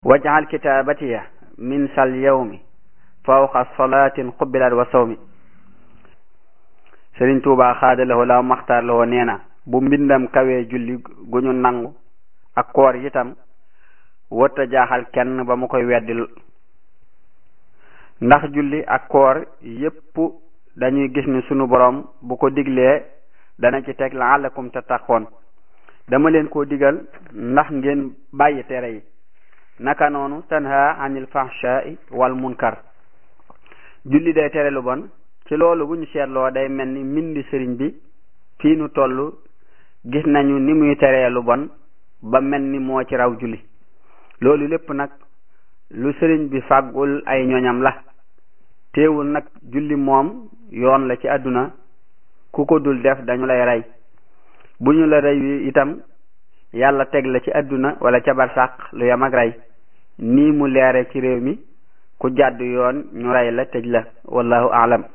wajal kitabatiya min sal yawmi fawqa salatin qubbilat wa sawmi Sëriñ Tuubaa xaadalawoo laaw maxtaar lawoo nee na bu mbindam kawee julli gu ñu nangu ak koor itam wërta jaaxal kenn ba mu koy weddil ndax julli ak koor yépp dañuy gis ni sunu borom bu ko diglee dana ci teg la'allakum tattaqoon dama leen koo digal ndax ngeen bàyyi tere yi naka noonu tanha anil fahsha'i wal munkar julli day tere lu bon ci loolu bu ñu seetloo day mel ni mbindi sëriñ bi fii nu toll gis nañu ni muy teree lu bon ba mel ni moo ci raw julli loolu lépp nag lu sëriñ bi fàggul ay ñoñam la teewul nag julli moom yoon la ci àdduna ku ko dul def dañu lay rey bu ñu la rey wi itam yàlla teg la ci àdduna wala ca barsàq lu yam ak rey nii mu leere ci réew mi ku jàdd yoon ñu rey la tëj la wallahu aalam